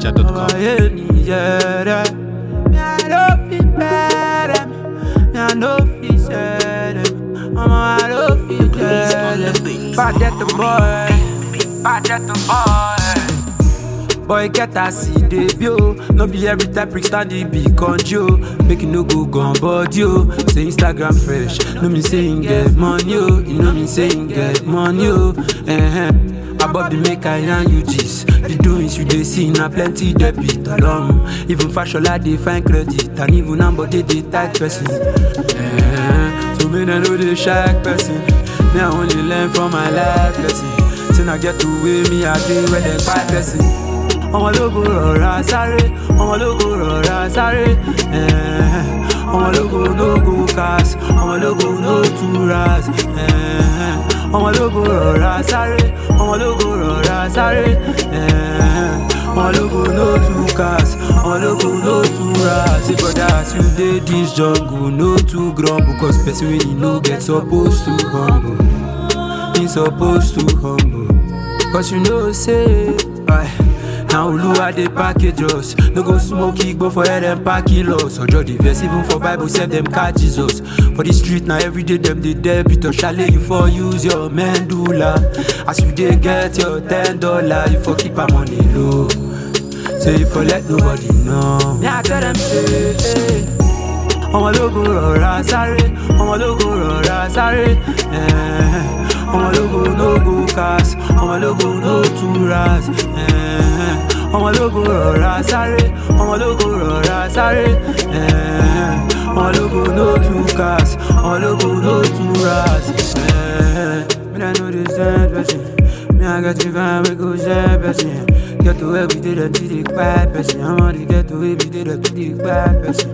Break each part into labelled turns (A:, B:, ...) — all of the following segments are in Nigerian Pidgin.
A: NigerNiger.com.
B: ayé nìyẹrẹ. Mi à ló fi bẹ̀rẹ̀ mi, mi à ló fi ṣẹlẹ̀. Ọmọ à ló fi jẹlẹ̀. Bàjẹ́ tó boy, bàjẹ́ tó boy. Boy get as e dey be o No be every time prick stand e be conjo Make you no go gun body o Say Instagram fresh No mean say him get money o You know mean say him get money o uh-huh. Above the make I yarn you gist The doings you dey see na plenty debit ọlọ́run Even Fashola dey find credit And even Ambode dey tight person uh-huh. So make dem no dey shy person Me I only learn from my life lesson Say na get the way me I dey when dem kpai person ọmọ lógo rọra sáré ọmọ lógo rọra sáré eh, ọmọ lógo lógo cast ọmọ lógo no too ras eh, ọmọ lógo rọra sáré ọmọ lógo rọra sáré eh, ọmọ lógo no too cast ọmọ lógo no too ras say brother as you dey this jungle no too grumble cause person wey you no get suppose to humble he suppose to humble cause you know say. Right, Now Oluwa dey package us No go smoke igbo for head and pack kilos Ojo dey vex even for bible sef dem catch Jesus For the street na everyday dem dey debit or shale you for use your medulla As you dey get your ten dollar you for keep am on a low Say you for let nobody know Me I tell dem say hey. ọmọ lógo rọra sáré ọmọ lógo rọra sáré eh, ọmọ lógo lógo cast ọmọ lógo no too ras eh, ọmọ lógo rọra sáré ọmọ lógo rọra sáré eh, ọmọ lógo no too cast ọmọ lógo no too ras. eh, Me I know this same person. Me I got you fine, we go share person. Get to where we did a to the quiet person. I'm on the get to where we did a to the quiet person.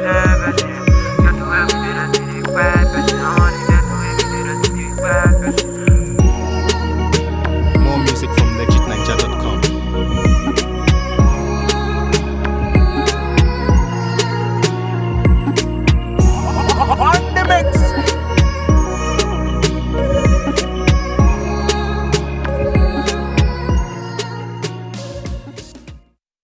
B: Get to where we did it, to the quiet person. I wanna get to where we did it, to the quiet person.